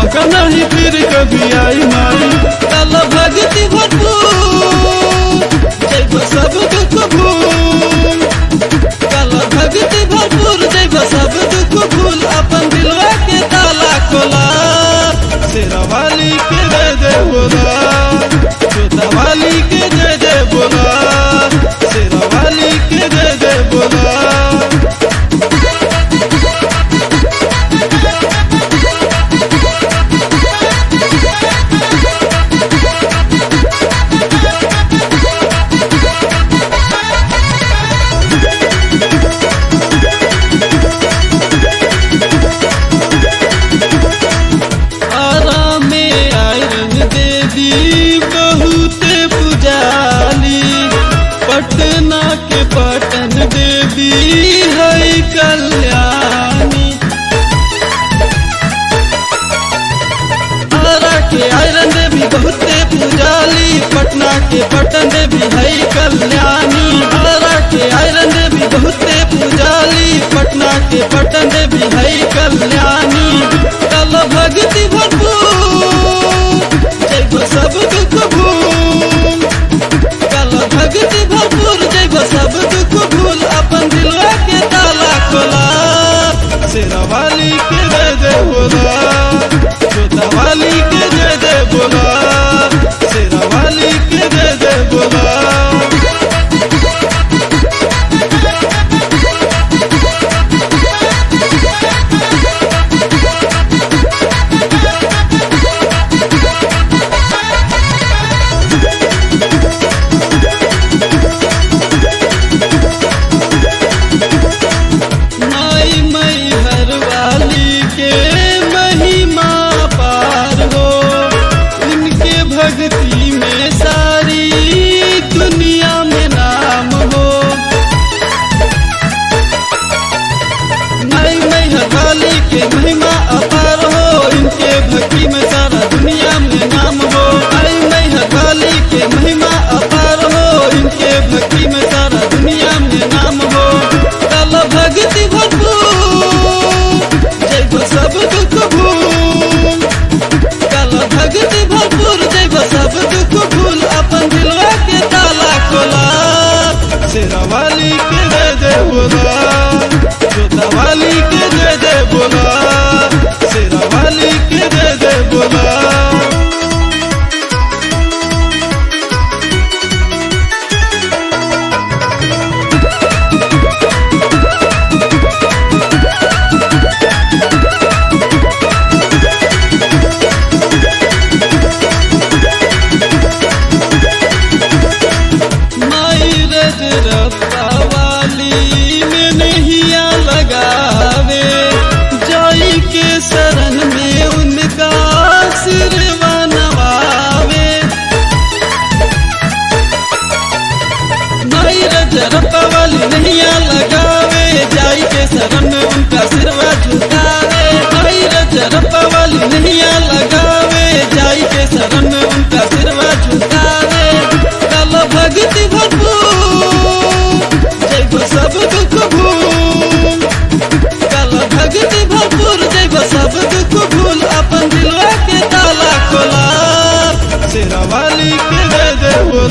मौका नहीं फिर कभी आई माई कल भगति भरपूर जैब सब दुख भूल कल भगति भरपूर जैब सब दुख भूल अपन दिलवा के ताला खोला शेरावाली के जय जय बोला जोतावाली के जय जय बोला शेरावाली के जय जय बोला आराम में आयरन देवी बहुत पुजाली पटना के पटन देवी है कल्याणी आरा के आयरन देवी बहुत पुजाली पटना के पटन देवी है कल्याणी आरा के आयरन देवी बहुत पुजाली पटना के पटन देवी है कल्याणी कल भगति भरपूर जैब सब दुख भूल कल भगति भरपूर जैब सब दुख भूल अपन दिलवा के ताला खोला शेरावाली के जय जय बोला जोतावाली के जय जय बोला शेरावाली के जय जय बोला माई मई हरवाली के महिमा पार हो उनके भक्ति में सारी दुनिया में नाम हो माई मई हरवाली के महिमा अपार हो इनके भक्ति में सारा दुनिया में नाम हो माई मई हरवाली के महिमा अपार हो इनके भक्ति में सारा दुनिया में नाम हो कल भक्ति भरपूर जैब सब दुख भूल कल भक्ति भरपूर जैब सब दुख भूल अपन दिलवा के ताला खोला शेरावाली के जय जय बोला जोतावाली के जय जय बोला शेरावाली के जय जय बोला माई रज रब्बा वाली में नहिया लगावे जाई के शरण में उनका सिरवा नवावे माई रज रब्बा वाली नहिया लगावे जाई के शरण में उनका सिरवा झुकावे माई रज रब्बा वाली नहिया लगावे जाई के शरण में उनका सिरवा झुकावे कल भक्ति भरपूर जैब सब दुख भूल कल भक्ति भरपूर जैब सब दुख भूल अपन दिलवा के ताला खोला शेरावाली के जय जय बोला